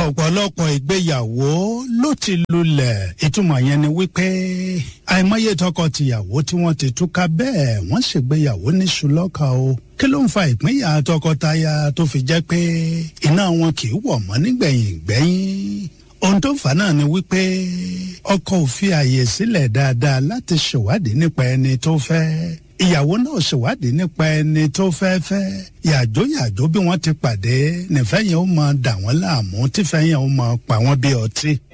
ọ̀pọ̀lọpọ̀ ìgbéyàwó ló ti lulẹ̀ ìtumọ̀ yẹn ni wípé àìmọye tọkọ-tìyàwó tí wọ́n ti túká bẹ́ẹ̀ wọ́n ṣègbéyàwó ní ṣùlọ́kà o kí ló ń fa ìpínyà tọkọtaya tó fi jẹ́ pé iná wọn kì í wọ̀ mọ́ nígbẹ̀yìn gbẹ́yìn ohun tó fà náà ni wípé ọkọ ò fi àyè sílẹ̀ dáadáa láti ṣèwádìí nípa ẹni tó fẹ́ ìyàwó náà ṣèwádìí nípa ẹni tó fẹ́ fẹ́ yàjó yàjó bí wọ́n ti pàdé nífẹ̀ẹ́ yẹn ó máa dà wọ́n láàmú tífẹ̀ẹ́ yẹn ó máa pa wọ́n bí ọtí